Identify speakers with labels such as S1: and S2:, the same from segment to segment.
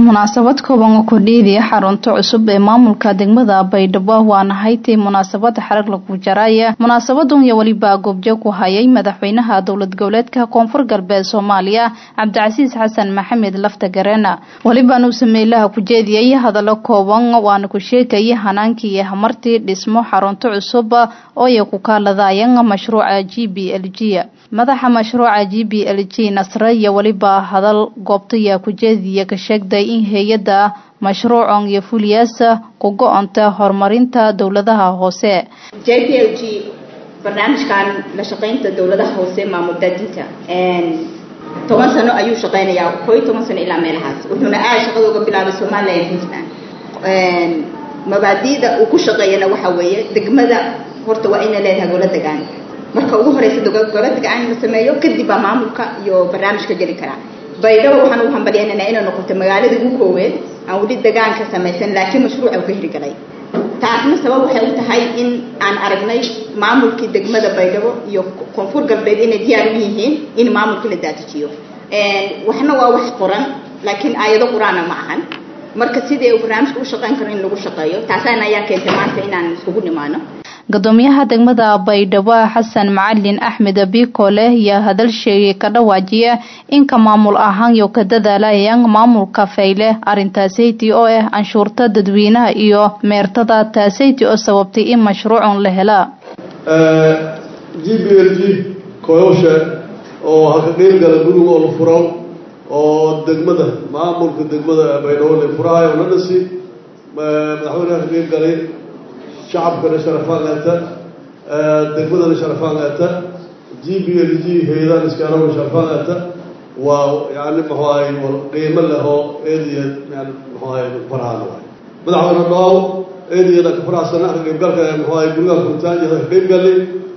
S1: munaasabad kooban oo kordhiidaya xarunta cusub ee maamulka degmada baydhabo waana haytay munaasabada xarag lagu jaraya munaasabadan iyo weliba goobjoog ku hayay madaxweynaha dowlad goboleedka koonfur galbeed soomaaliya cabdicasiis xasan maxamed lafta gareena welibaan uu sameeylaha ku jeediyay hadallo kooban waana ku sheegaya hanaankii iyo hamartii dhismo xarunta cusub oo ay ku kaaladayeen mashruuca g b l g madaxa mashruuca g b l g nasre iyo weliba hadal goobtaya ku jeediya ka sheegday in hay-adda mashruucan iyo fuliyaasa ku go-onta horumarinta dowladaha hoose
S2: j p l g barnaamijkan la shaqaynta dowladaha hoose maamul daadinta toban sano ayuu shaqaynayaa koo iyo toban sano ilaa meelahaas wuxuuna aad shaqada uga bilaabay somalilan puntland mabaadi'da uu ku shaqeeyana waxa weeye degmada horta waa ina leedahay golo degaan marka ugu horeysa golo degaan la sameeyo kadib baa maamulka iyo barnaamijka geli karaa baydhabo waxaan ugu hambalyaynanaa inay noqoto magaalada ugu kooweed aan weli degaan ka samaysan laakiin mashruuca uu ka hirgalay taasna sabab waxay u tahay in aan aragnay maamulkii degmada baydhabo iyo koonfur galbeed inay diyaar u yihiin in maamulkii la daadajiyo waxna waa wax qoran laakiin aayado qur-aana ma ahan marka sidii uu barnaamijka u shaqayn karo in lagu shaqeeyo taasana ayaa keentay maanta inaan iskugu nimaano
S1: gudoomiyaha degmada baydhabo xasan macalin axmed bikole iyo hadal sheegay ka dhawaajiya inka maamul ahaan iyo ka dadaalayaan maamulka fayle arintaasaytii oo ah canshuurta dadweynaha iyo meertada taasaytii oo sababtay in mashruucun la helaa
S3: g b l g koyoshe oo haka qeybgala guriga oo la furo oo degmada maamulka degmada baydhabo la furahayo la dhisi madaxweyneha ka qeybgalay shacabkana sharafaan eeta degmadana sharafaan eeta g b l g hay-adahan iskaarona sharafaan eeta waa yani muxuu ahay qiimo leh oo eediya yani muxuu ahay farahaan waay madaxweyne dhoow eediyada ka faraxsana ka qeybgalka muxuu ahay guriga furitaanjada ka qeybgalay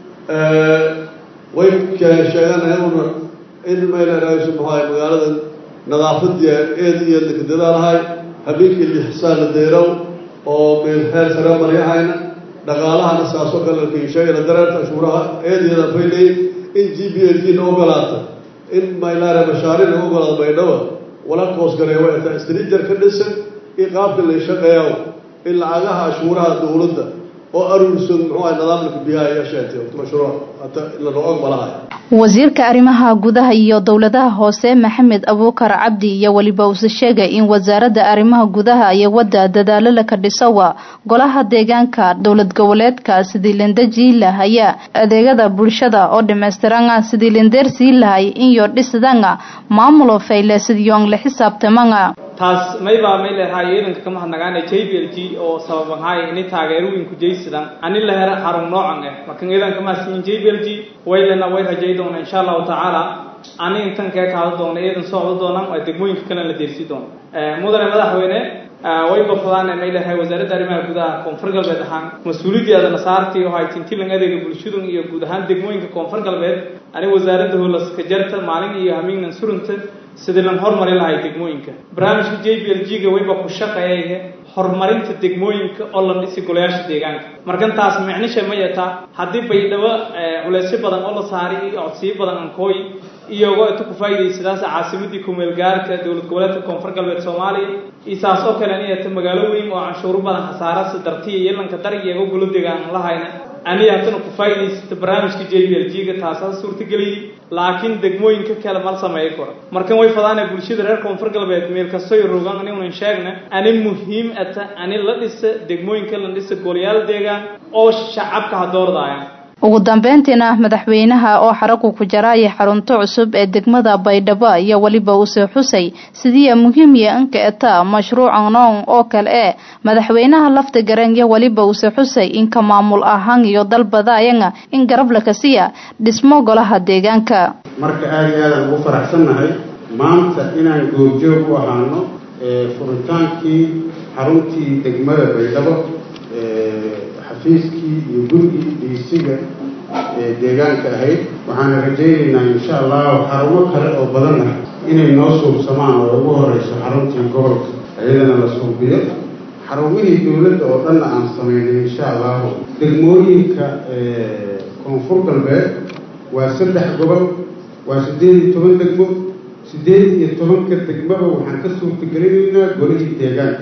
S3: way sheeganaya una in mayleerayso muxuu ahay magaalada nadaafadii eediya laka dadaalahay habeenkii lixsaan la deyrow oo meel heer sare maryahayna dhaqaalahana saasoo kale kiisheegana dareerta cashuuraha eediyada faylay in g b l g na ogolaata in maylaare mashaaric na ogolaada baydhabo wala koosgareewa eta strijar ka dhisan in qaabka la shaqeeya in lacagaha cashuuraha dowladda oo aruursan muxuu ahay nidaamka biyaha ayaa sheegtay mashruuc hata lana ogolahay
S1: wasiirka arrimaha gudaha iyo dowladaha hoose maxamed abuukar cabdi iyo weliba uuse sheegay in wasaaradda arrimaha gudaha iyo wadda dadaalo laka dhisowa golaha deegaanka dowlad goboleedka sidii lindajii lahaya adeegada bulshada oo dhammaystiranga sidii lindeer sii lahay inyo dhisidanga maamulo fayle sidiyoon la xisaabtamanga
S4: taas maybaa may leedahay ciidanka ka mahadnagaana j b l g oo sababanhay ini taageerooyinku jaysidan ani la hera xarun noocan eh markan ciidanka mahadsiin j b l g waylena way rajay doona insha allahu tacaala ani intan kee kaado doona ciidan socdo doonaan waa degmooyinka kalena la deersii doona mudane madaxweyne way bafadaan may leedahay wasaaradda arrimaha gudaha koonfur galbeed ahaan mas-uuliyaddeeda nasaartii oo hay tintilan adeega bulshadun iyo guud ahaan degmooyinka koonfur galbeed ani wasaaradda holaska jarta maalin iyo hamiignan surunta sidii lan horumari lahay degmooyinka barnaamijka j b l g ga wayba ku shaqeeya horumarinta degmooyinka oo la dhisi golayaasha deegaanka markan taas micnisha ma yataa haddii baydhabo culeysyo badan oo la saaray iyo codsiyo badan ankooy iyagoo inta ku faa'idaysadaas caasimadii kumeelgaarka dowlad goboleedka koonfur galbeed soomaaliya iyo saas oo kale inayta magaalo weyn oo canshuuro badan khasaarasa dartiya iyo lanka dar iyagoo gulo degaan lahayna aniga haddana ku faa'idaysata barnaamijka j b l g ga taasaa suurtageliyey laakiin degmooyinka kale mal sameeyo kora markan way fadaana bulshada reer koonfur galbeed meel kastoy rogan anigunan sheegna ani muhiim ata ani la dhisa degmooyinka la dhisa golayaal deegaan oo shacabka ha doordaya
S1: ugu dambeyntiina madaxweynaha oo xaragu ku jaraya xarunto cusub ee degmada baydhabo iyo weliba uuse xusay sidii muhiimiya inka eta mashruuca noon oo kale ee madaxweynaha lafta garan iyo weliba uuse xusay inka maamul ahaan iyo dalbadaayanga in garab la kasiya dhismo golaha deegaanka
S5: marka aada iyo aadaan ugu faraxsannahay maanta inaan goobjoog u ahaano furitaankii xaruntii degmada baydhabo xafiiskii iyo gurigii dhiisiga ee deegaanka ahayd waxaana rajaynaynaa insha allahu xarumo kale oo badanna inay noo suubsamaan oo ugu horeyso xaruntii gobolka iyadana la suubiyo xarumihii dowladda oo dhanna aan samaynay insha allahu degmooyinka koonfur galbeed waa saddex gobol waa siddeed iyo toban degmo siddeed iyo tobanka degmaba waxaan ka suurtagelinaynaa golihii deegaanka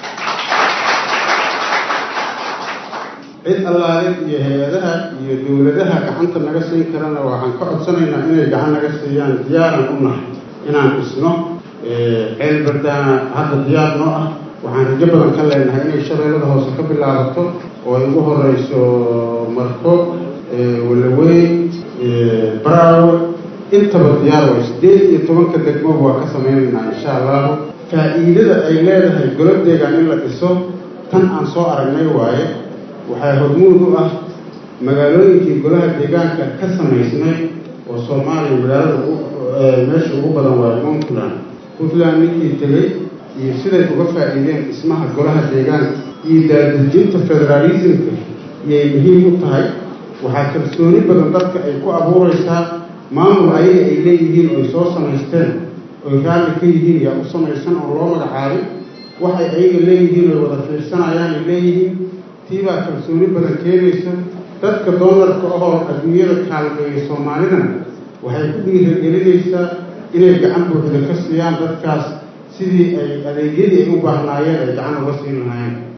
S5: cid allaale iyo hay-adaha iyo dowladaha gacanta naga siin karana waxaan ka codsanaynaa inay gacan naga siiyaan diyaaran u nahay inaan dhisno ceel bardaana hadda diyaar noo ah waxaan rajo badan ka leenahay inay shabeellada hoose ka bilaabato oo ay ugu horeyso marko walaweyn braawe intaba diyaar way siddeed iyo tobanka degmoba waa ka sameynaynaa insha allahu faa-iidada ay leedahay golo deegaan in la dhiso tan aan soo aragnay waaye waxaa hormuud u ah magaalooyinkii golaha deegaanka ka samaysnay oo soomaaliya magaalada meesha ugu badan waaye puntland puntland ninkii tegey iyo siday uga faa-iideen dhismaha golaha deegaanka iyo daadejinta federaalismka iyay muhiim u tahay waxaa kalsooni badan dadka ay ku abuureysaa maamul ayaga ay leeyihiin oy soo samaysteen oy raalli ka yihiin yaa u samaysan oo loo magacaabay waxay ayaga leeyihiin oy wada fiirsanayaan ay leeyihiin tiibaa kalsooni badan keenaysa dadka doolarka ahoo adduunyada kaalmeeya soomaalidana waxay ku dhiiragelinaysaa inay gacan buuxda ka siiyaan dadkaas sidii ay adeegyadii ay u baahnaayeen ay gacan uga siin lahaayeen